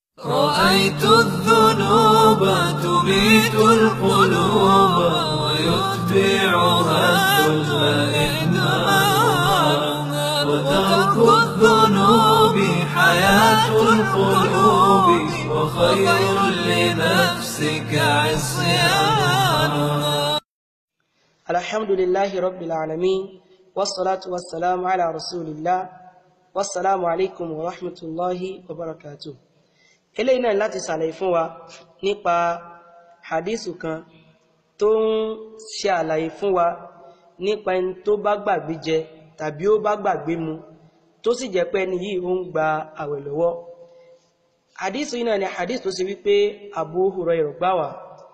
رأيت الذنوب تميت القلوب ويتبعها الظلم إهمالها وترك الذنوب حياة القلوب وخير لنفسك عصيانها الحمد لله رب العالمين والصلاة والسلام على رسول الله والسلام عليكم ورحمة الله وبركاته eléyìí náà láti ṣàlàyé fún wa nípa hadithu kan tó ń ṣe àlàyé fún wa nípa ẹni tó bá gbàgbé jẹ tàbí ó bá gbàgbé mu tó sì jẹ́ pé ẹni yìí ó ń gba àwẹ̀ lọ́wọ́ hadithu yìí náà ni hadith tó ṣe wípé Abu Hurairah gbà wá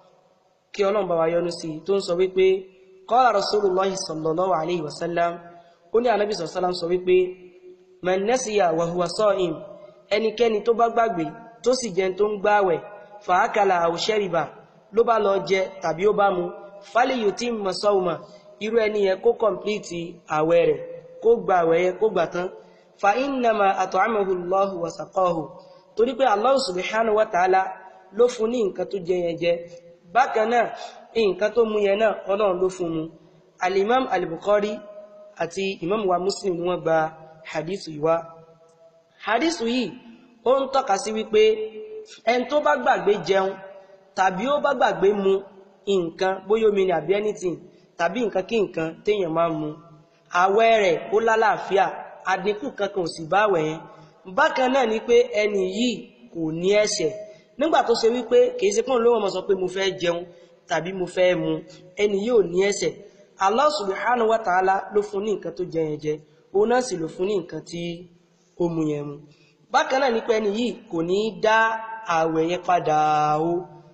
kí Ọlọ́run bá wa yọ́nú sí tó ń sọ wípé qala Rasulullahi sallallahu alayhi wa sallam ó ní Ànábì sallallahu alayhi wa sallam sọ wípé man nasiya wa huwa sa'im ẹnikẹ́ni tó bá gbàgbé tó sì jẹun tó ń gbáwẹ̀ fàákàlà àwòṣẹ́rìbà ló bá lọ jẹ tàbí ó bá mu fáliyù tí mọ̀ sọ́ọ̀mà irú ẹni yẹn kó kọ̀mplíìtì àwẹ̀ rẹ̀ kó gba àwẹ̀ yẹn kó gbà tán fa innama at'amahu Allahu wa saqahu torí pé Allah subhanahu wa ta'ala ló fún ní nǹkan tó jẹ yẹn jẹ bákan náà nǹkan tó mu yẹn náà ọlọ́run ló fún mu alimam al-Bukhari àti imam wa Muslim ni wọ́n gba hadithu yìí wá hadithu yìí ó ń tọ́ka sí wípé ẹni tó bá gbàgbé jẹun tàbí ó bá gbàgbé mu nǹkan bóyá omi ni àbí anything tàbí nǹkan kí nǹkan téèyàn máa mu àwẹ̀ rẹ̀ ó lálàáfíà àdínkù kankan ò sì bá àwẹ̀ yẹn bákan náà ni pé ẹni yìí kò ní ẹ̀ṣẹ̀ nígbà tó ṣe wípé kìí ṣe pọ́n lówó mọ̀ sọ pé mo fẹ́ jẹun tàbí mo fẹ́ mu ẹni yìí ò ní ẹ̀ṣẹ̀ Allah subhanahu wa ta'ala ló fún ní nǹkan tó jẹ yẹn jẹ òun náà sì ló fún ní nǹkan tí ó mu yẹn mu bákan náà nípa ẹni yìí kò ní dá àwẹ̀ yẹn padà o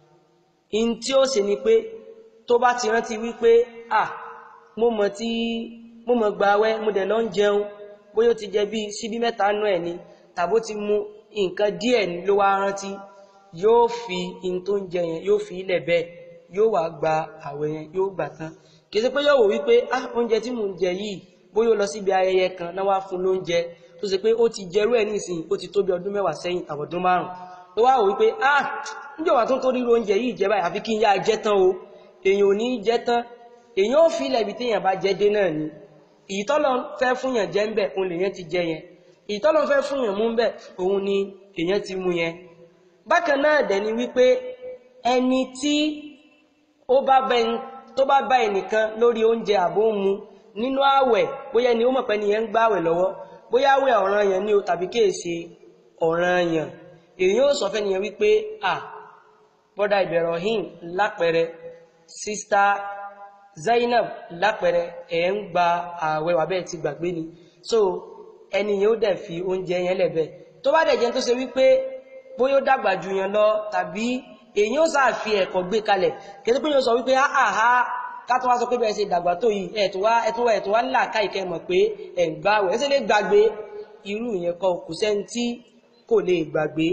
in tí ó ṣe ni pé tó bá ti rántí wípé à mo mọ̀ tí mo mọ̀ gba àwẹ̀ mo dẹ̀ lọ ń jẹun bóyá ó ti jẹ bí síbí mẹ́ta nú ẹ̀ ni tàbó ti mu nǹkan díẹ̀ ni ló wá rántí yóò fi in tó ń jẹ yẹn yóò fi ilẹ̀ bẹ́ẹ̀ yóò wá gba àwẹ̀ yẹn yóò gbà tán kì í ṣe pé yóò wò wípé ah oúnjẹ tí mò ń jẹ yìí bóyá ó lọ síbi ayẹyẹ kan náà wá fún lóúnjẹ tó ṣe pé ó ti jẹrú ẹ̀ nísìn ó ti tó bí ọdún mẹ́wàá sẹ́yìn àbọ̀dún márùn ó wá wò wípé ah níjọba tó ń tó ríro oúnjẹ yìí jẹ báyìí àfi kí n yá jẹ tán o èèyàn ò ní jẹ tán èèyàn ò fi ilẹ̀ ibi téèyàn bá jẹ dé náà ni ìtọ́lọ̀ fẹ́ fún yàn jẹ ń bẹ̀ òun lèyàn ti jẹ yẹn ìtọ́lọ̀ fẹ́ fún yàn mú ń bẹ̀ òun ni èèyàn ti mú yẹn bákan náà dẹ̀ ni wípé ẹni tí ó bá bẹ tó bá bá ẹnìkan lórí oúnjẹ àbó mu nínú ààwẹ̀ bóyá ni ó mọ̀ pé nìyẹn ń gbààwẹ̀ lọ́wọ́ bóyá àwẹ̀ ọ̀ràn yẹn ní o tàbí kéèsì ọ̀ràn yẹn èyàn ó sọ fẹ́ nìyẹn wípé à bọ́dà Ibrahim lápẹẹrẹ sísítà Zainab lápẹẹrẹ ẹ̀ ń gba ààwẹ̀ wà bẹ́ẹ̀ ti gbàgbé ni so ẹni yẹn ó dẹ̀ fi oúnjẹ yẹn lẹ̀bẹ̀ tó bá dẹ̀ jẹ́ tó ṣe wípé bóyá ó dàgbà jù yẹn lọ tàbí èyàn ó sáà fi ẹ̀kọ́ gbé kalẹ̀ kẹ́tọ́ pé yóò sọ wípé áhà kátó wá sọ pé bẹ́ẹ̀ ṣe dàgbà tó yìí ẹ̀tọ́ wá ẹ̀tọ́ wá ẹ̀tọ́ wá ńlá káìkẹ́ mọ̀ pé ẹ̀ ń gbáwẹ̀ ẹ̀ṣẹ́ lè gbàgbé irú ìyẹn kọ kò sẹ́ni tí kò lè gbàgbé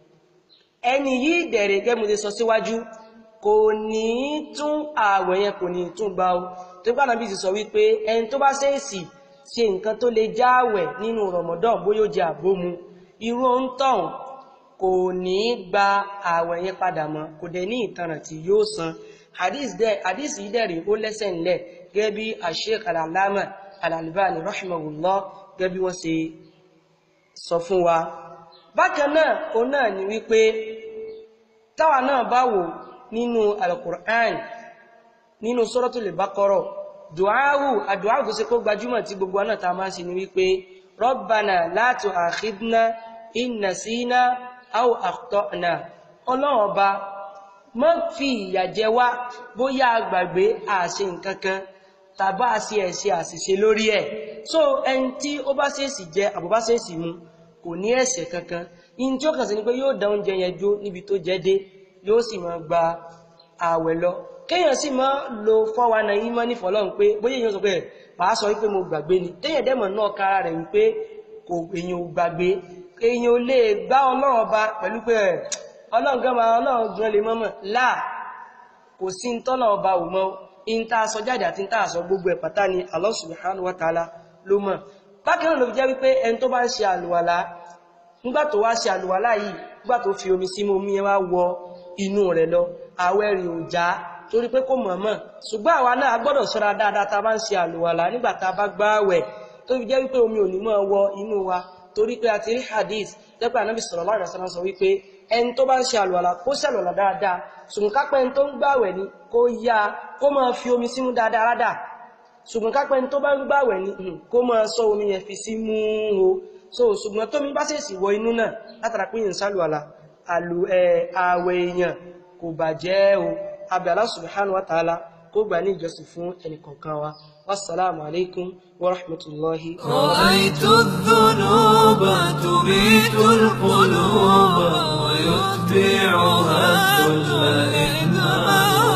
ẹni yìí dẹ̀rẹ̀ gẹ́mu ti sọ síwájú kò ní tún ààwẹ̀ yẹn kò ní tún gbà ó tó gbà bí ti sọ wípé ẹni tó bá ṣèèsì ṣe nǹkan tó lè jáwẹ̀ nínú Ramadan bóyá ó jẹ àbómu irú ń tọ̀hún kò ní gba ààwẹ̀ yẹn padà mọ́ kò dẹ̀ ní ìtanràn tí yóò san hadith yìí dẹ̀rí ó lẹ́sẹ̀ ńlẹ̀ gẹ́gẹ́ bí Sheikh al-Allama al-Albani rahimahullah gẹ́gẹ́ bí wọ́n ṣe sọ fún wa bákan náà o náà ni wípé táwa náà bá wò nínú al-Qur'an nínú Suratul Baqarah duawu àdúwáwù tó ṣe kó gbajúmọ̀ tí gbogbo náà ta máa ń ṣe ni wípé Rabbana la tu'akhidhna in nasina aw akhta'na ọlọ́run ọba mọ́ fi ìyà jẹ wá bóyá gbàgbé àṣe nǹkan kan tàbá sí ẹ̀ṣẹ̀ àṣìṣe lórí ẹ̀ so ẹni tí ó bá ṣèèsì jẹ àbúbá ṣèèsì mu kò ní ẹ̀ṣẹ̀ kankan in tí ó kàn sí ni pé yóò dá oúnjẹ yẹn jó níbi tó jẹ dé yóò sì máa gba ààwẹ̀ lọ kéèyàn sì máa lo fọ́wa náà yí mọ́ nífọ̀ọ́lọ́run pé bóyá èèyàn sọ pé màá sọ wípé mo gbàgbé ni téèyàn dẹ́mọ̀ náà kára rẹ̀ wípé kò èèyàn ò gbàgbé èèyàn ò lè gbá ọlọ́run ọba pẹ̀lú pé ọlọ́run gan máa ọlọ́run gan lè mọ́mọ́ láà kò sí ń tọ́lọ̀ ọba ò mọ́ in tá a sọ jáde àti tá a sọ gbogbo ẹ̀ pátá ni Allah subhanahu wa ta'ala ló mọ̀ bákan náà ló fi jẹ́ wípé ẹni tó bá ń ṣe àlùwàlá nígbà tó wá ṣe àlùwàlá yìí nígbà tó fi omi sí omi yẹn wá wọ inú rẹ̀ lọ àwẹ̀ rẹ̀ ò já torí pé kò mọ̀ọ́mọ̀ ṣùgbọ́n àwa náà gbọ́dọ̀ ṣọ́ra dáadáa tá a bá ń ṣe àlùwàlà nígbà tá a bá gbààwẹ̀ tó fi jẹ́ wípé omi ò ní mọ́ wọ inú wa torí pé a ti rí hadith lẹ́pẹ́ ànábì sallallahu alaihi wasallam sọ wípé ẹni tó bá ń ṣe àlùwàlà kó ṣàlùwàlà dáadáa ṣùgbọ́n kápẹ́ ẹni tó ń gbààwẹ̀ ni kó yá kó máa fi omi símú dáadáa rádà ṣùgbọ́n kápẹ́ ẹni tó bá ń gbààwẹ̀ ni kó máa sọ omi yẹn fi sí mú o so ṣùgbọ́n tómi bá ṣèṣì wọ inú náà látara pé yẹn ń ṣàlùwàlà àlù ẹ̀ àwẹ̀ èèyàn kò bàjẹ́ o abẹ́ Allah subhanahu wa ta'ala kó gbà ní ìjọsìn fún ẹnìkọ̀ọ̀kan wa wassalamu alaikum wa rahmatullahi رأيت الذنوب تبيت القلوب ويتبعها الذل إنها